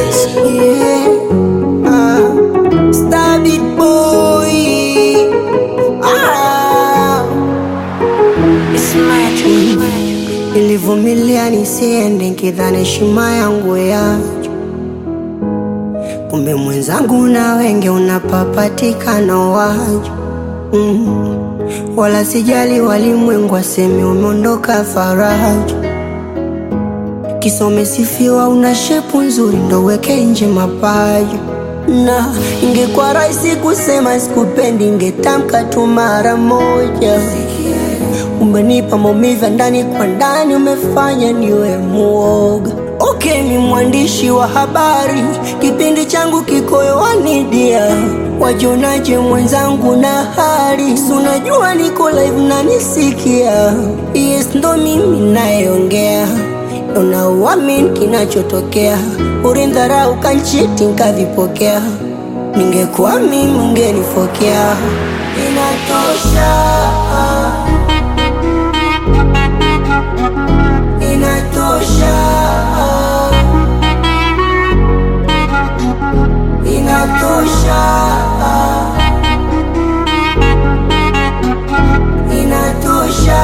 Yeah. Ah. Star Beat Boy. Ah. Nilivumilia nisiende nkidhani heshima yangu yacho, kumbe mwenzangu na wenge unapapatikana wacho mm. Wala sijali walimwengu waseme umeondoka faraja, kisa umesifiwa una shepu nzuri ndo weke nje mapaja na ingekuwa rahisi kusema sikupendi, ingetamka tu mara moja. Umenipa maumivu ya ndani kwa ndani, umefanya niwe muoga. Okay, mi mwandishi wa habari, kipindi changu kiko hewani dia, wajionaje mwenzangu na hali? Si unajua niko live na nisikia, yes, ndo mimi nayeongea, unauamini kinachotokea, ulindharau kanchiti nkavipokea, ningekuwa mimi ungenifokea. Inatosha. Inatosha, inatosha, inatosha.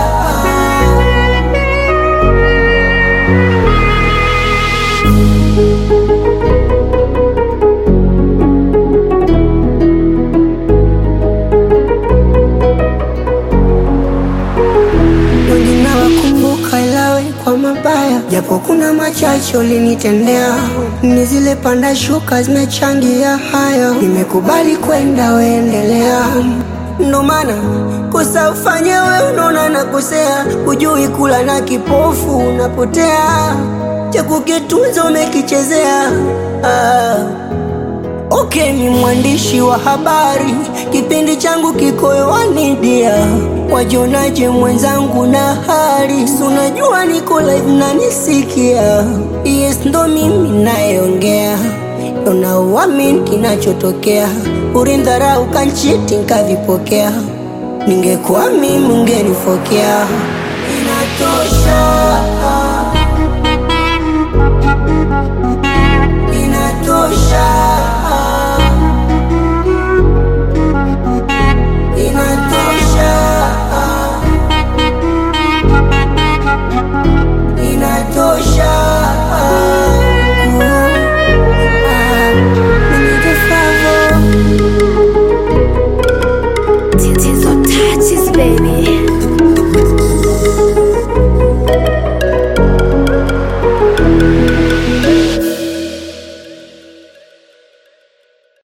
Wengi nawakumbuka ilawe kwa mabaya, japo kuna machache ulinitendea. Ni zile panda shuka zimechangia haya, nimekubali kwenda, weendelea. Ndo maana kosa ufanye we, unaona nakosea, hujui kula na kipofu unapotea, cha kukitunza umekichezea ah. Okay, ni mwandishi wa habari, kipindi changu kiko hewani dia, wajionaje mwenzangu na hali? Si unajua niko live na nisikia, yes, ndo mimi nayeongea, unauamini kinachotokea, ulindharau kanchiti nkavipokea, ningekuwa mimi ungenifokea. Inatosha.